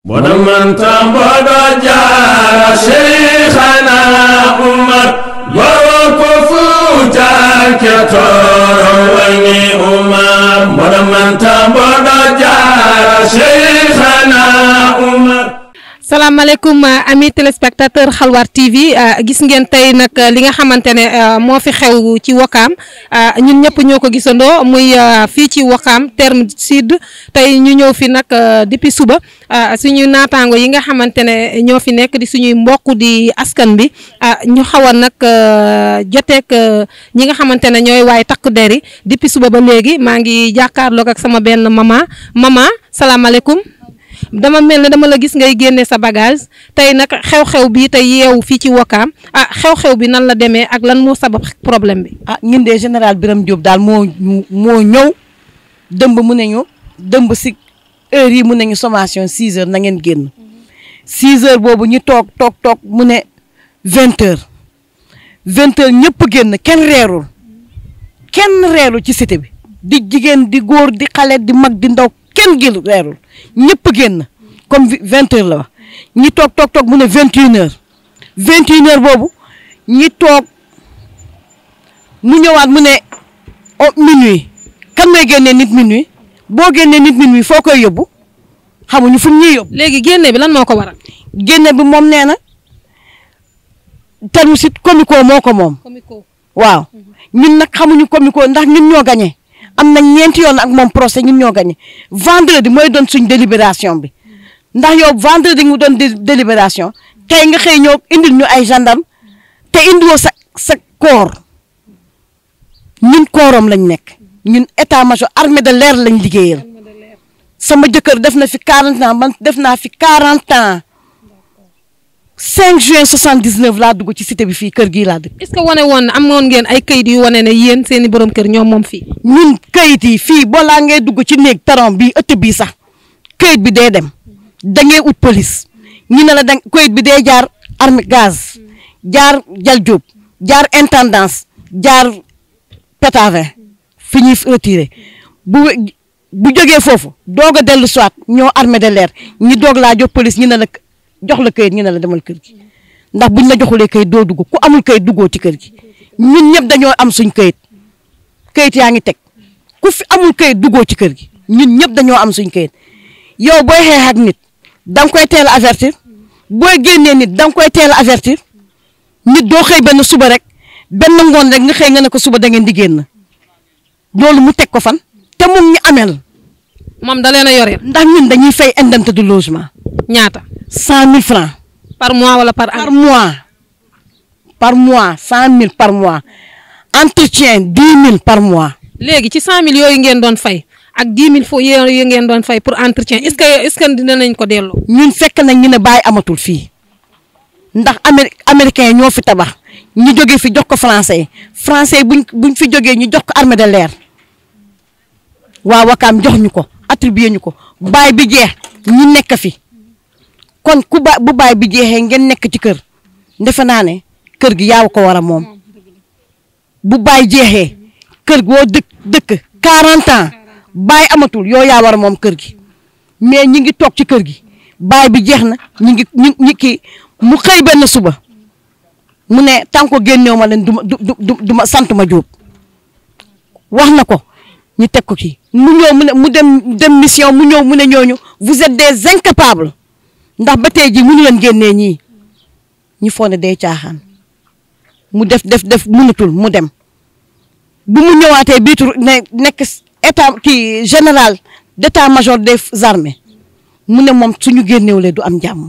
ونمن تنبض جار شيخنا عمر ووقفوتا كتور ويني عمر ونمن تنبض جار شيخنا عمر salaamaaleykum ami téléspectateur xalwar TV gis ngeen tey nag li nga xamante ne moo fi xew ci wakaam ñun ñëpp ñoo ko gisandoo muy fii ci wakaam terme sud tey ñu ñëw fi nag depuis suba suñu naataango yi nga xamante ne ñoo fi nekk di suñuy mbokk di askan bi ñu xaw a nag joteek ñi nga xamante ne ñooy waay takk der yi depuis suba ba léegi maa ngi jàkkaarloog ak sama benn mama mama salaamaaleykum. dama mel ne dama la gis ngay génne sa bagage tey nag xew-xew bi tey yeewu fii ci Wakaam ah xew-xew bi nan la demee ak lan moo sabab problème bi. ah ñun de général Birame Diop daal moo moo ñëw dëmb mu ne ñu dëmb si heure yi mu ne ñu sommation 6 heures na ngeen génn 6 heures boobu ñu toog toog toog mu ne 20 heures 20 heures ñëpp génn kenn reerul kenn reerul ci cité bi di jigéen di góor di xale di mag di ndaw kenn gil reerul ñëpp génn comme vingt heures la wax ñi toog toog toog mu ne vingt une heures vingt une heures boobu ñi toog mu ñëwaat mu ne oh minuit kan may génnee nit minuit boo génnee nit minuit foo koy yóbbu xamuñu fu ñuy yóbbu. léegi génne bi lan moo ko waral. génne bi moom nee na terme sit comico moo ko moom. waaw ñun nag xamuñu comico ndax ñun ñoo gañe am nañ ñeenti yoon ak moom procès ñun ñoo gagné vendredi mooy doon suñ délibération bi ndax yow vendredi nga doon délibération tey nga xëy ñëw indil ñu ay gendarme te indiwoo sa sa koor ñun koorom lañ nekk ñun état major armée de l'air lañ liggéeyal sama jëkkër def na fi 40 ans man def naa fi 40 ans 5 juin 79 laa dugg ci cité bi fii kër gii laa dëkk. est-ce que wane woon na amoon ngeen ay kayit yu wane ne yéen seeni borom kër ñoom moom fii. ñun kayit yi fii balaa ngay dugg ci néeg taron bii ëtt bii sax kayit bi dee dem da ngay ut police ñu ne la da kayit bi dee jaar armée gaz jaar jal jóob jaar intendance jaar pétavin fi ñuy retiré bu bu jógee foofu doog a dellu soit ñoo armée de l'air ñi doog laa jox police ñu ne la jox la kayit ñu ne la demal kër gi ndax buñ la joxulee kayit doo dugg ku amul kayit duggoo ci kër gi ñun ñëpp dañoo am suñ kayit kayit yaa ngi teg ku fi amul kayit duggoo ci kër gi ñun ñëpp dañoo am suñ kayit yow booy xeex ak nit da nga koy teel a avertir booy génnee nit da nga koy teel a avertir nit doo xëy benn suba rek benn ngoon rek nga xëy nga ne ko suba da ngeen di génn loolu mu teg ko fan te moom ñu amel moom da leen a yore. ndax ñun dañuy fay indemnité de logement. ñaata. cent mille francs par mois wala par par mois par mois cent mille par mois entretien dix mille par mois. léegi ci cent mille yooyu ngeen doon fay ak dix mille fo yooyu ngeen doon fay pour entretien est-ce que est-ce que dinañ ko delloo. ñun fekk nañ ñu ne bàyyi amatul fii ndax amé américain yi ñoo fi tabax ñu jógee fi jox ko français yi français yi buñ buñ fi jógee ñu jox ko armée de l'air waa Wakaam jox ñu ko attribué ñu ko baay bi jeex ñu nekk fi. kon ku ba bu baay bi jeexee ngeen nekk ci kër defe naa ne kër gi yaa ko war a moom bu baay jeexee kër goo dëkk dëkk 40 ans baay amatul yoo yaa war a moom kër gi mais ñi ngi toog ci kër gi baay bi jeex na ñi ngi ñi ñi kii mu xëy benn suba mu ne tant que génneew ma leen du ma du du du ma sant ma jóob wax na ko ñu teg ko kii mu ñëw mu ne mu dem dem mission mu ñëw mu ne ñooñu vous êtes des incapables. ndax ba tey jii mënu leen génnee ñii ñu foog ne day caaxaan mu def def def mënatul mu dem bu mu ñëwaatee biitu ne nekk état kii général d'état-major des armées mu ne moom suñu génnewulee du am jàmm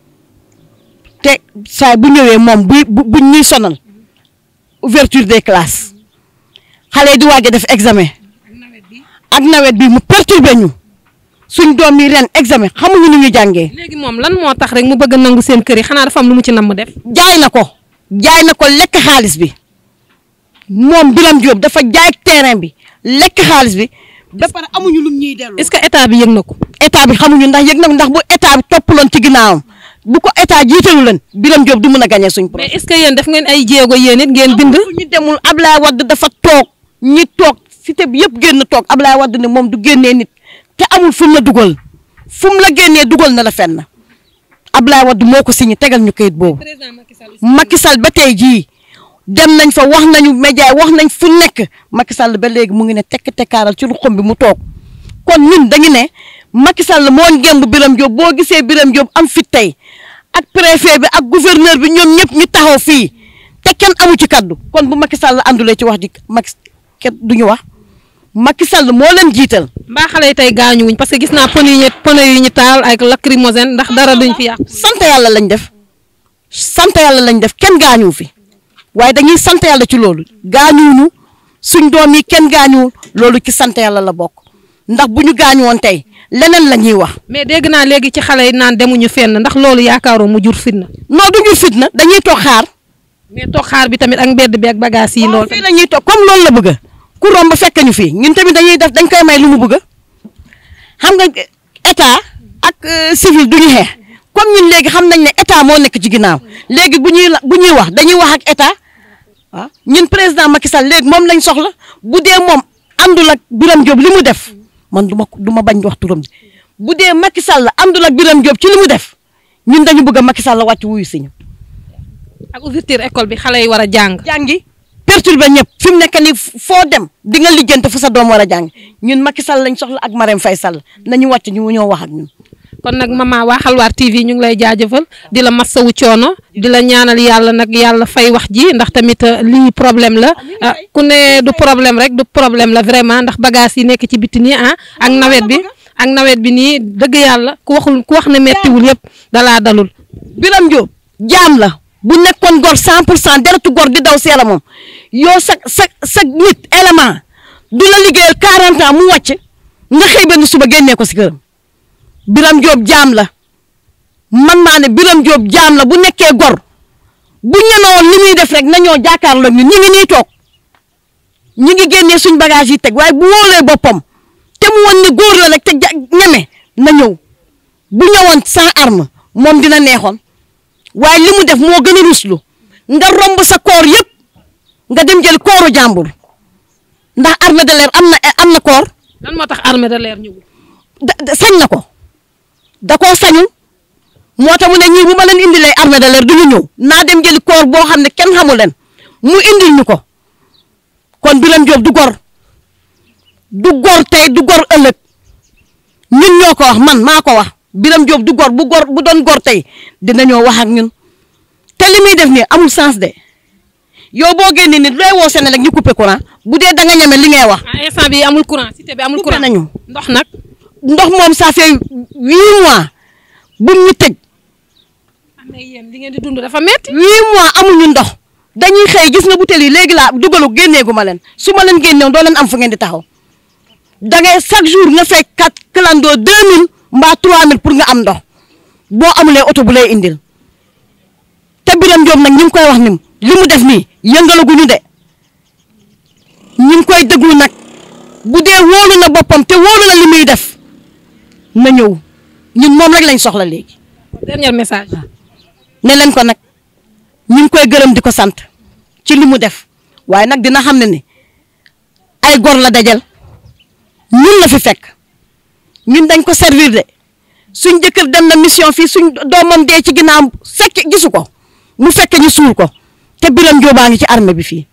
te saa bu ñëwee moom bu bu ñuy sonal ouverture des classes xale yi di waaj a def examen ak nawet bi mu perturbé ñu. suñ doom yi ren examen xamuñu nu ñu jàngee. léegi moom lan moo tax rek mu bëgg nangu seen kër yi xanaa dafa am lu mu ci namm def. jaay na ko jaay na ko lekk xaalis bi moom Birame Diop dafa jaay terrain bi lekk xaalis bi ba pare amuñu lum ñuy delloo. est-ce que état bi yëg na ko. état bi xamuñu ndax yëg na ndax bu état bi toppaloon ci ginnaawam bu ko état jiitalu leen Birame Diop du mën a gagné suñ mais est-ce que yéen def ngeen ay jéego yéen it ngeen bind. fu ñu demul Ablaye Wade dafa toog ñi toog cité bi yëpp génn toog Ablaye Wade ne moom du génnee nit te amul fu mu la dugal fu mu la génnee dugal na la fenn Ablaye Wade moo ko signé tegal ñu kayit boobu président Macky Sall Macky Sall ba tey jii dem nañ fa wax nañu média wax nañ fu nekk Macky Sall ba léegi mu ngi ne tekk tekkaaral ci ruxum bi mu toog kon ñun dañu ne Macky Sall moo ngemb Birame Diop boo gisee Birame Diop am fit tey ak préfet bi ak gouverneur bi ñoom ñëpp ñu taxaw fii te kenn amu ci kaddu kon bu Macky Sall àndulee ci wax ji Macky kenn du ñu wax Macky Sall moo leen jiital. mbaa xale yi tey gaañuwuñ parce que gis naa pneu yi ñu pneu yi ñu taal ak lacrymogène ndax dara duñ fi yàq. sant yàlla lañ def sant yàlla lañ def kenn gaañuwu fi waaye dañuy sant yàlla ci loolu gaañuwuñu suñ doom yi kenn gaañuwul loolu ci sant yàlla la bokk ndax bu ñu gaañu woon tey leneen la ñuy wax mais dégg naa léegi ci xale yi naan demuñu fenn ndax loolu yaakaaroo mu jur fitna. non du ñu fitna dañuy toog xaar mais toog xaar bi tamit ak mbedd bi ak bagage yi loolu. fii la ñuy toog comme loolu la bëgg ku romb fekk ñu fii ñun tamit dañuy def dañ koy may lu mu bëgg xam nga état ak euh, civil du ñu xeex comme ñun léegi xam nañ ne état moo nekk ci ginnaaw léegi bu ñuy la bu ñuy wax dañuy wax ak état waaw ñun président Macky Sall léegi moom lañ soxla bu dee moom àndul ak Birame Diop li mu def man du ma du ma bañ wax turam bu dee Macky Sall àndul ak Birame Diop ci li mu def ñun dañu bëgg a Macky Sall wàcc wuyu si ñu. ak ouverture école bi xale yi war a jàng. jàngi perturbé ñëpp fi mu nekk nii foo dem di nga lijjante fu sa doom war a jàng ñun Macky Sall lañ soxla ak Marème Faye Sall nañu wàcc ñu ñoo wax ak ñun. kon nag mama waa Xalwaar TV ñu ngi lay jaajëfal di la massawu coono di la ñaanal yàlla nag yàlla fay wax ji ndax tamit euh, lii problème la ah, ku ne du problème rek du problème la vraiment ndax bagage yi nekk ci biti nii ah ak nawet bi ak nawet bi nii dëgg yàlla ku waxul ku wax ne mettiwul yëpp dalaa dalul. Birame Diop jaam la bu nekkoon gor 100 pour cent deretu gor di daw si yaramam yow sa sa sa nit élément du la liggéeyal 40 ans mu wàcc nga xëy benn suba génnee ko si këram Birame Diop jaam la man maa ne Birame Diop jaam la bu nekkee gor bu ñemewoon li muy def rek nañoo jàkkaarloo ñun ñu ngi nii toog ñu ngi génnee suñ bagage yi teg waaye bu wóolee boppam te mu woon ni góor la rek te ja ñeme na ñëw bu ñëwoon sans arme moom dina neexoon waaye li mu def moo gën a ruslu nga romb sa koor yëpp nga dem jël kooru jàmbur ndax armée de l'air am na am na koor lan moo tax armée de l'air ñëwul. da da- sañ na ko da koo sañul moo tax mu ne ñii bu ma leen indilee armée de l'air du ñu ñëw naa dem jëli koor boo xam ne kenn xamul leen mu indil ñu ko kon Birame Diop du gor du gor tey du gor ëllëg ñun ñoo ko wax man maa ko wax Birame Diop du gor bu gor bu doon gor tey dinañoo wax ak ñun te li muy def nii amul sens de yow boo génnee nit looy woo Sénégal ñu coupé courant bu dee da nga ñeme li ngay wax. ah instant bi amul courant cité bi amul Coupé courant nañu. ndox nag. ndox moom ça fait huit mois bu ñu tëj ah mais yéen li ngeen di dund dafa metti huit mois amuñu ndox dañuy xëy gis nga butéel yi léegi laa dugalu génneegu ma leen su ma leen génneewoon doo leen am fu ngeen di taxaw da ngay chaque jour nga fay kat clando deux mille mbaa trois mille pour nga am ndox boo amulee oto bu lay indil te Birame Diop nag ñu ngi koy wax ni li mu def nii yëngalaguñu de ñu ngi koy déglu nag bu dee wóolu na boppam te wóolu na li muy def na ñëw ñun moom rek lañ soxla léegi. dernier message. ne leen ko nag ñu ngi koy gërëm di ko sant ci li mu def waaye nag dina xam ne ni ay gor la dajal ñun la fi fekk ñun dañ ko servir de suñ jëkkër dem na mission fii suñ doomam dee ci ginnaaw fekk gisu ko mu fekk ñu suul ko te Birame Diop baa ngi ci armée bi fii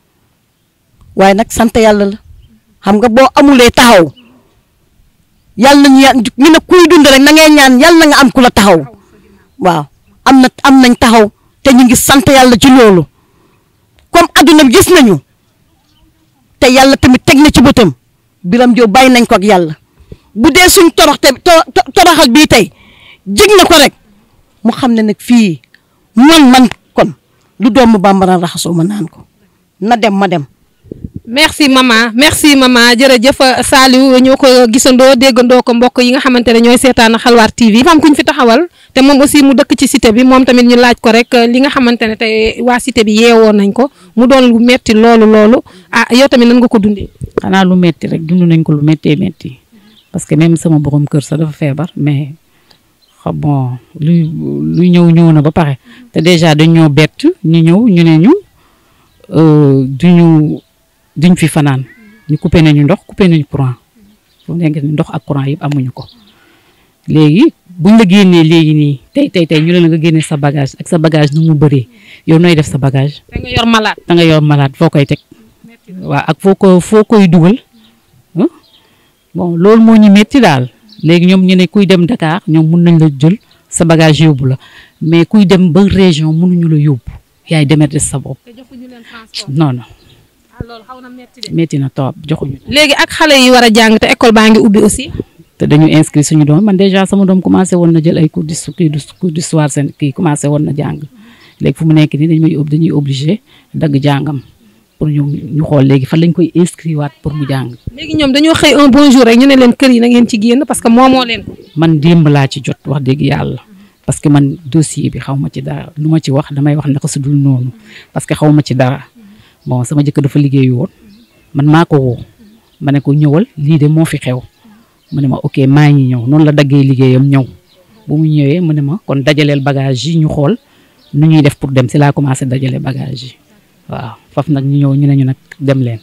waaye nag sant yàlla la xam nga boo amulee taxaw yàlla nañu yà- ñu ne kuy dund rek na ngay ñaan yàlla na nga am ku la taxaw waaw am na am nañ taxaw te ñu ngi sant yàlla ci loolu comme adduna bi gis nañu te yàlla tamit teg na ci bëtam Birame Diop bàyyi nañ ko ak yàlla bu dee suñ toroxte to- to- toroxal bii tey jig na ko rek mu xam ne nag fii man man kon lu doomu bambara raxasoo ma naan ko na dem ma dem merci maman merci maman jërëjëf Saliou ñoo ko gisandoo déggandoo ko mbokk yi nga xamante ne ñooy seetaan Xalwaar TV dafa am ku ñu fi taxawal te moom aussi mu dëkk ci cité bi moom tamit ñu laaj ko rek li nga xamante ne tey waa cité bi yeewoon nañ ko mu doon lu metti loolu loolu ah yow tamit nan nga ko dundee. xanaa lu metti rek dund nañ ko lu méttee métti parce que même sama borom kër sax dafa feebar mais xa bon luy luy ñëw ñëw na ba pare te déjà dañ ñoo bett ñu ñëw ñu ne ñu euh, duñu duñ fi fanaan ñu coupé nañu ndox coupé nañu courant fu nekk ni ndox ak courant yëpp amuñu ko léegi buñ la génnee léegi nii tey tey tey ñu ne la nga génne sa bagage ak sa bagage nu mu bëree yow nooy def sa bagage da nga yor malade. da nga yor malade foo koy teg waaw ak foo ko foo koy dugal ah bon loolu moo ñu métti daal léegi ñoom ñu ne kuy dem Dakar ñoom mun nañ la jël sa bagage yóbbu la mais kuy dem ba région mënuñu la yóbbu yaay demeet sa bopp te joxuñu leen transport. non non loolu xaw na metti de. métti na trop joxuñu léegi ak xale yi war a jàng te école baa ngi ubbi aussi. te dañu inscrit suñu doom man déjà sama doom commencé woon na jël ay cours d'histo- kii cours d'histoire seen kii commencé woon na jàng léegi fu mu nekk nii dañu may ob- dañuy obligé dagg jàngam pour ñu ñu xool léegi fan lañ koy inscrit waat pour mu jàng léegi ñoom dañoo xëy un bon jour rek ñu ne leen kër yi na ngeen ci génn parce que moomoo leen ko. man démb laa ci jot wax dëgg yàlla parce que man dossier bi xaw ma ci dara lu ma ci wax damay wax naka su dul noonu parce que xaw ma ci dara bon sama jëkkër dafa liggéey woon man maa ko woo ma ne ko ñëwal lii de moo fi xew mu ne ma ok maa ngi ñëw noonu la daggee liggéeyam ñëw bu mu ñëwee mu ne ma kon dajaleel bagage yi ñu xool nu ñuy def pour dem si laa commencé dajale bagage yi waaw faf nag ñu ñëw ñu ne ñu nag dem leen.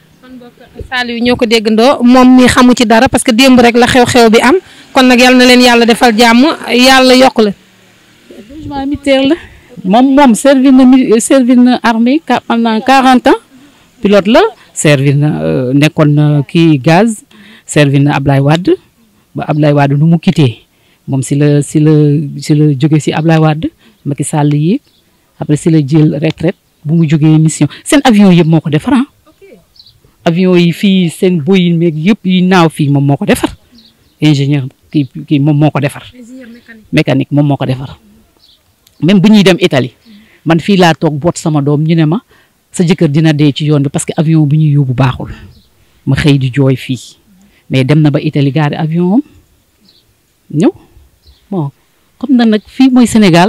Saliou ñoo ko déggandoo moom mi xamu ci dara parce que démb rek la xew-xew bi am kon nag yal na leen yàlla defal jàmm yàlla yokk la. logement militaire la moom moom servir na mi servir na armée ka- pendant quarante ans pilote la servir na euh, nekkoon na kii gaz servir na Ablaye Wade ba Ablaye Wade nu mu quitté moom si la si la si la jóge si Ablaye Wade Macky Sall yi après si la jël retraite bu mu jógee mission seen avion yëpp moo ko defar ah avion yi fii seen Boeing meeg yëpp yi naaw fii moom moo ko defar ingénieur kii kii moom moo ko defar mécanique moom moo ko defar même bu ñuy dem Italie man fii laa toog boot sama doom ñu ne ma sa jëkkër dina dee ci yoon bi parce que avion bi ñuy yóbbu baaxul ma xëy di jooy fii mais dem na ba Italie gaari avion am ñëw bon comme na nag fii mooy Sénégal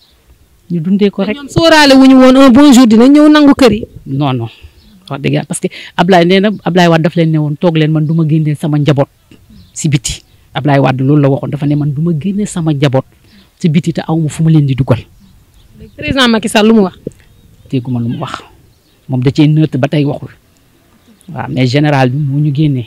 ñu dundee ko rek ñoom sóoraale wu ñu woon un bon jour dina ñëw nangu kër yi. non non wax dëgg yàlla parce que Ablaye nee na Ablaye Wade daf leen ne woon toog leen man du ma génnee sama njaboot si biti Ablaye Wade loolu la waxoon dafa ne man du ma génnee sama njaboot si biti te aw ma fu ma leen di dugal président Macky Sall lu mu wax. dégguma lu mu wax moom da cee nëtt ba tey waxul waaw mais général bi moo ñu génnee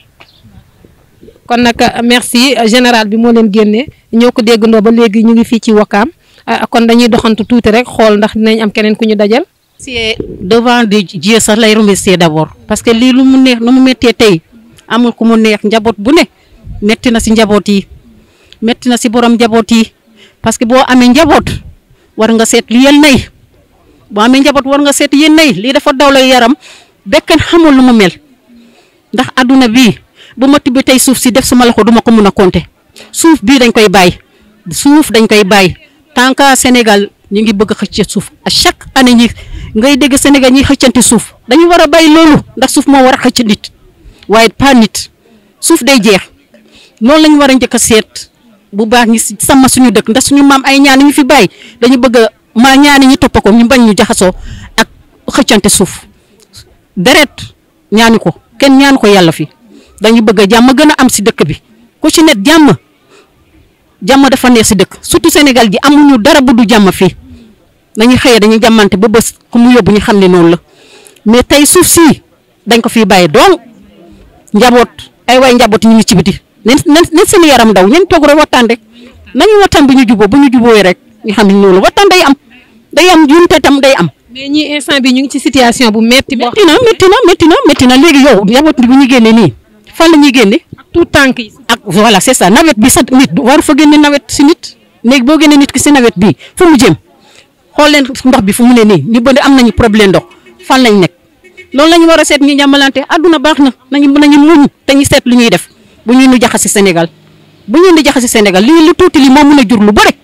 kon nag merci général bi moo leen génnee ñoo ko déggandoo ba léegi ñu ngi fii ci Wakaam kon dañuy doxantu tuuti rek xool ndax dinañ am keneen ku ñu dajal. remercier devant de Dieu sax lay remercier d'abord parce que lii lu mu neex nu mu méttee tey amul ku mu neex njaboot bu ne métti na si njaboot yi métti na si borom njaboot yi parce que boo amee njaboot war nga seet li yéen nay boo amee njaboot war nga seet yéen nay lii dafa daw lay yaram bekkan xamul lu mu mel ndax adduna bii bu ma tibbee tey suuf si def sama loxo duma ko mun a compter suuf bii dañ koy bàyyi suuf dañ koy bàyyi tant que Sénégal ñu ngi bëgg a xëcc suuf à chaque année ñi ngay dégg Sénégal ñuy xëccanti suuf dañu war a bàyyi loolu ndax suuf moo war a xëcc nit waaye pas nit suuf day jeex noonu lañu war a njëkk a seet bu baax ñi si sama suñu dëkk ndax suñu maam ay ñaan ñu fi bàyyi dañu bëgg a maa ñaani ñu topp ko ñu bañ ñu jaxasoo ak xëccante suuf deret ñaani ko kenn ñaani ko yàlla fi dañu bëgg a jàmm gën a am si dëkk bi ku ci net jàmm jàmm dafa neex si dëkk surtout Sénégal gi amuñu dara bu du jàmm fii dañuy xëyee dañuy jàmmante ba bés ku mu yóbbu ñu xam ne noonu la mais tey suuf si dañ ko fiy bàyyi donc njaboot ay waay njaboot ñu ngi ci biti nen nen seen yaram daw ñen toog rek waxtaan rek nañu waxtaan bu ñu juboo bu ñu jubooyee rek ñu xam ne noonu la waxtaan day am day am junte tam day am. mais ñii instant bi ñu ngi ci situation bu metti boo métti na métti na métti na métti na léegi yow njaboot bi bu ñu génnee nii fan la ñuy génne. tout tànk yi. ak voilà c'est ça nawet bi sax nit war fa génne nawet si nit léegi boo génne nit ki si nawet bi fu mu jëm xool leen ndox bi fu mu ne nii ñu bëri am nañu problème ndox fan lañ nekk loolu la ñu war a seet ñu jàmmalante àdduna baax na nañu nañu muñ te ñu seet lu ñuy def bu ñuy nu jaxasi Sénégal bu ñuy nu jaxasi Sénégal lii lu tuuti li moo mën a jur lu bëri.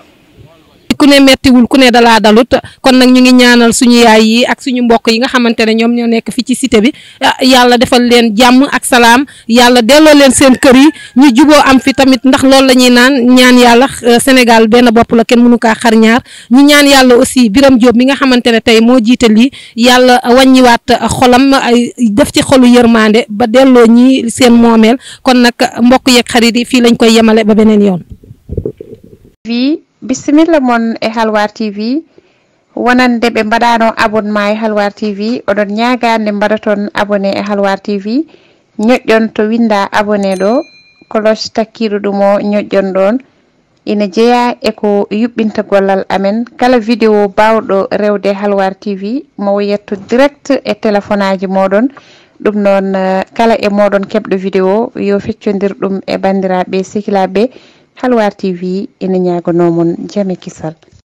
ku ne mettiwul ku ne dalaa dalut kon nag ñu ngi ñaanal suñu yaay yi ak suñu mbokk yi nga xamante ne ñoom ñoo nekk fii ci cité bi yàlla defal leen jàmm ak salaam yàlla delloo leen seen kër yi ñu juboo am fi tamit ndax loolu la ñuy naan ñaan yàlla Sénégal benn bopp la kenn mënu kaa xar ñaar ñu ñaan yàlla aussi Biram Diop mi nga xamante ne tey moo jiite lii yàlla wàññiwaat xolam ay def ci xolu yërmande ba delloo ñi seen moomeel kon nag mbokk yeeg xarit yi fii lañ koy yemale ba beneen yoon. bisimilla moon e halwar tv wonande ɓe mbaɗano abonnement e halwar tv oɗon ñagande mbaɗa toon abonné e halwar tv ñoƴƴon to winda abonné ɗo cloche takkiɗo ɗum o ñoƴƴon ɗon ina jeeya eko yuɓɓinta gollal amen kala vidéo bawɗo rewde halwar tv mo yetto direct e téléphone aji moɗon ɗum noon kala e moɗon keɓɗo vidéo yo feccodir ɗum e bandiraɓe sehilaɓe halwar tv ina ñagonomon jaame kisal